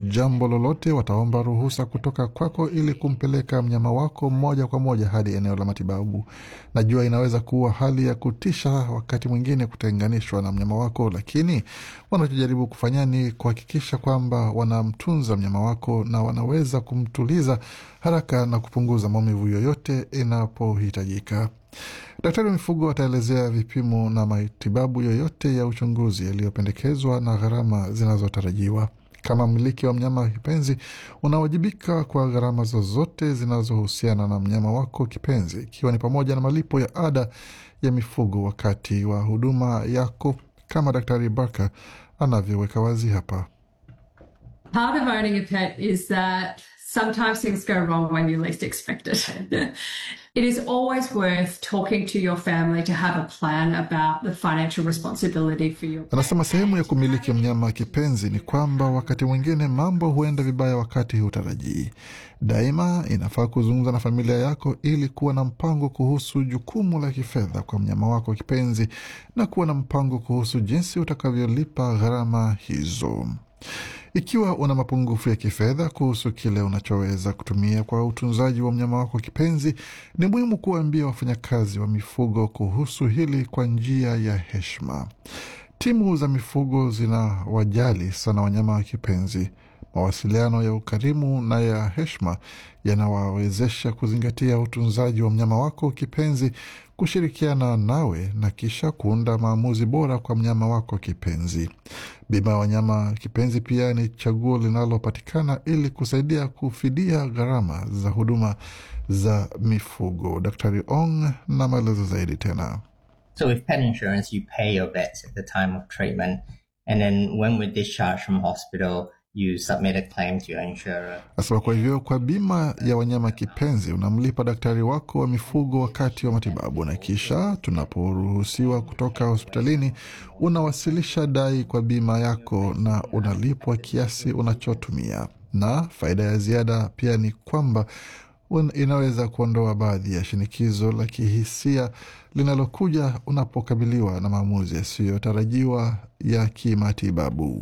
jambo lolote, wataomba ruhusa kutoka kwako ili kumpeleka mnyama wako moja kwa moja hadi eneo la matibabu. Najua inaweza kuwa hali ya kutisha wakati mwingine kutenganishwa na mnyama wako, lakini wanachojaribu kufanya ni kuhakikisha kwamba wanamtunza mnyama wako na wanaweza kumtuliza haraka na kupunguza maumivu yoyote inapohitajika. Daktari wa mifugo ataelezea vipimo na matibabu yoyote ya uchunguzi yaliyopendekezwa na gharama zinazotarajiwa. Kama mmiliki wa mnyama kipenzi, unawajibika kwa gharama zozote zinazohusiana na mnyama wako kipenzi, ikiwa ni pamoja na malipo ya ada ya mifugo wakati wa huduma yako, kama Daktari Barker anavyoweka wazi hapa. Part of owning a pet is that sometimes things go wrong when you least expect it. it is always worth talking to your family to have a plan about the financial responsibility for your Anasema sehemu ya kumiliki mnyama kipenzi ni kwamba wakati mwingine mambo huenda vibaya wakati hutarajii. Daima inafaa kuzungumza na familia yako ili kuwa na mpango kuhusu jukumu la kifedha kwa mnyama wako kipenzi na kuwa na mpango kuhusu jinsi utakavyolipa gharama hizo. Ikiwa una mapungufu ya kifedha kuhusu kile unachoweza kutumia kwa utunzaji wa mnyama wako kipenzi, ni muhimu kuwaambia wafanyakazi wa mifugo kuhusu hili kwa njia ya heshima. Timu za mifugo zinawajali sana wanyama wa kipenzi. Mawasiliano ya ukarimu na ya heshima yanawawezesha kuzingatia utunzaji wa mnyama wako kipenzi, kushirikiana nawe na kisha kuunda maamuzi bora kwa mnyama wako kipenzi. Bima ya wanyama kipenzi pia ni chaguo linalopatikana ili kusaidia kufidia gharama za huduma za mifugo. Daktari Ong na maelezo zaidi tena. So with pet insurance, you pay your vets at the time of treatment, and then when we're discharged from hospital, you submit a claim to your insurer. Nasema kwa hivyo, kwa bima ya wanyama kipenzi unamlipa daktari wako wa mifugo wakati wa matibabu, na kisha tunaporuhusiwa kutoka hospitalini unawasilisha dai kwa bima yako na unalipwa kiasi unachotumia. Na faida ya ziada pia ni kwamba un- inaweza kuondoa baadhi ya shinikizo la kihisia linalokuja unapokabiliwa na maamuzi yasiyotarajiwa ya kimatibabu.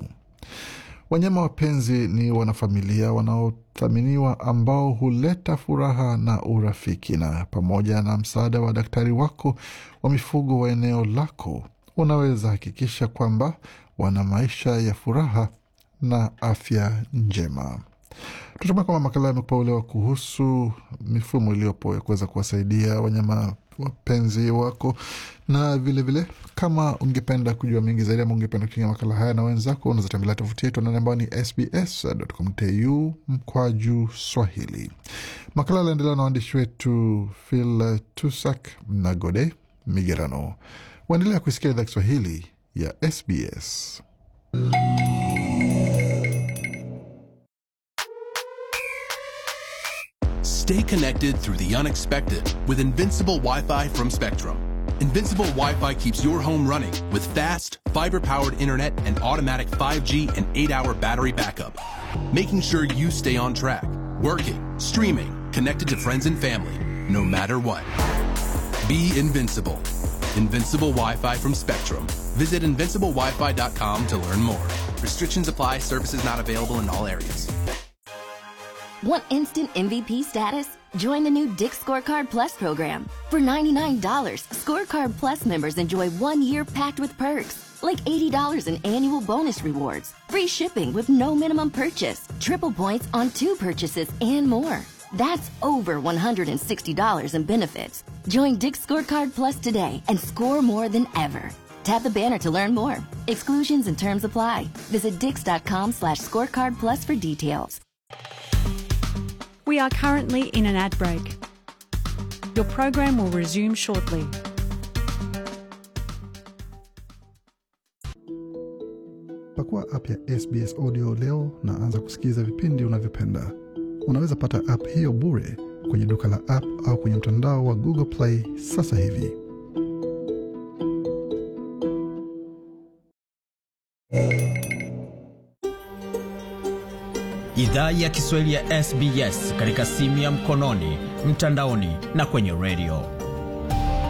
Wanyama wapenzi ni wanafamilia wanaothaminiwa ambao huleta furaha na urafiki, na pamoja na msaada wa daktari wako wa mifugo wa eneo lako, unaweza hakikisha kwamba wana maisha ya furaha na afya njema. Tunatumai kwamba makala yamekupa uelewa kuhusu mifumo iliyopo ya kuweza kuwasaidia wanyama wapenzi wako, na vilevile vile, kama ungependa kujua mengi zaidi ama ungependa kuchingia makala haya na wenzako, unaweza tembelea tovuti yetu anani ambayo ni sbs.com.au mkwaju Swahili. Makala yaliendelea na waandishi wetu Phil Tusak na Gode Migerano. Waendelea kuisikia idhaa Kiswahili ya SBS. Stay connected through the unexpected with Invincible Wi Fi from Spectrum. Invincible Wi Fi keeps your home running with fast, fiber powered internet and automatic 5G and 8 hour battery backup, making sure you stay on track, working, streaming, connected to friends and family, no matter what. Be invincible. Invincible Wi Fi from Spectrum. Visit invinciblewifi.com to learn more. Restrictions apply, services not available in all areas. Want instant MVP status? Join the new Dick Scorecard Plus program. For $99, Scorecard Plus members enjoy one year packed with perks, like $80 in annual bonus rewards, free shipping with no minimum purchase, triple points on two purchases, and more. That's over $160 in benefits. Join Dick Scorecard Plus today and score more than ever. Tap the banner to learn more. Exclusions and terms apply. Visit dix.com slash scorecard plus for details. We are currently in an ad break. Your program will resume shortly. Pakua app ya SBS Audio leo na anza kusikiliza vipindi unavyopenda. Unaweza pata app hiyo bure kwenye duka la app au kwenye mtandao wa Google Play sasa hivi. Idhaa ya Kiswahili ya SBS katika simu ya mkononi, mtandaoni na kwenye redio.